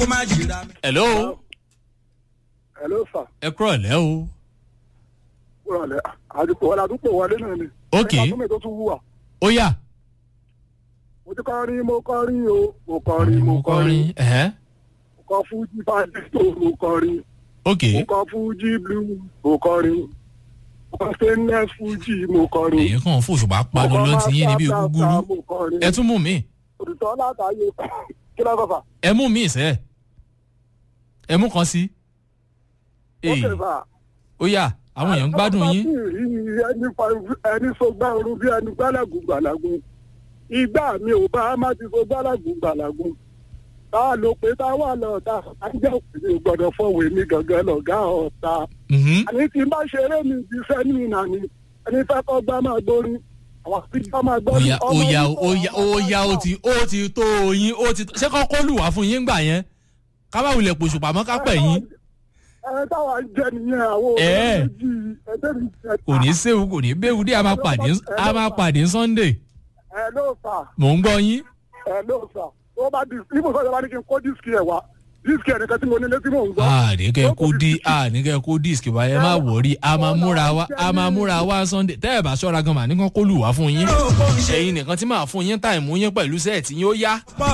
kó má jìra mi. hello hello sir ẹ kúrọ̀ lẹ́ o. wúrọ̀lẹ́ àdìpọ̀ wọlé àdúgbò wọlé náà ni. Ok. nípa tó mi tó tún wúwà. ó yà. mo ti kọrin mo kọrin o mo kọrin mo kọrin ẹ̀hẹ́. mo kọ fújì fàdíso mo kọrin ok mo kọ fújì blue mo kọrin mo kọ stainless fújì mo kọrin. èyí kàn fún òṣùpá panu ló ti yín níbi gúgúrú mo kọrin. ẹ tún mú mi òtítọ́ látàyè kí ló fà. ẹ mú mi sẹ́ ẹ mú kan sí. ó Èyí, kè fà. ó yà àwọn èèyàn ń gbádùn yín. ẹni fa- ẹni sọgbà ooru bí ẹni gbálàgùn gbàlàgùn ìgbà mi ò bá má ti sọ gbálàgùn gbàlàgùn tá a lò pé tá a wà lọ́ọ̀ta ajá òkèèrè gbọ́dọ̀ fọwọ́ èmi gangan lọ̀gá ọ̀ta Mhm. àní tí n bá ṣeré mi ti fẹ́ ní ìnà ni ẹni fẹ́ kọ́ gbá máa gbórí àwọn àfijọ́ máa gbọ́ ó ní yà ó ọmọ yà yìí ó yà ó yà ó ti ó ti tó yín ó ti ṣé kọ́ kó lù wá fún yín gbà yẹn ká bá wulẹ̀ pòṣùpá mọ́ ká pẹ̀ yín ẹ táwa ń jẹ nìyẹn àwọn Ẹ. òbí méjì ẹgbẹ́ mi jẹ kò ní séwu kò ní béwu dé a máa pàdé a máa pàdé sunday ẹ ló fà mò ń gbọ́ yín. ẹ ló fà tó bá di ibùsọ̀ ìjọba ní kí n kó dísìkì ẹ̀ wá dísìkì ẹ̀ nìkan tí mo nílé tí mò ń gbọ́. àníkẹ́ kó dí àníkẹ́ kó díìsì wa ẹ má wọrí a máa múra wá a máa múra wá sunday tẹ́ ẹ̀ bá ṣọ́ra gan mà nìkan kó lù wá fún yín ẹ̀yin nìkan tí màá fún yín táìmù yín pẹ̀lú sẹ́ẹ̀tì yín ó yá.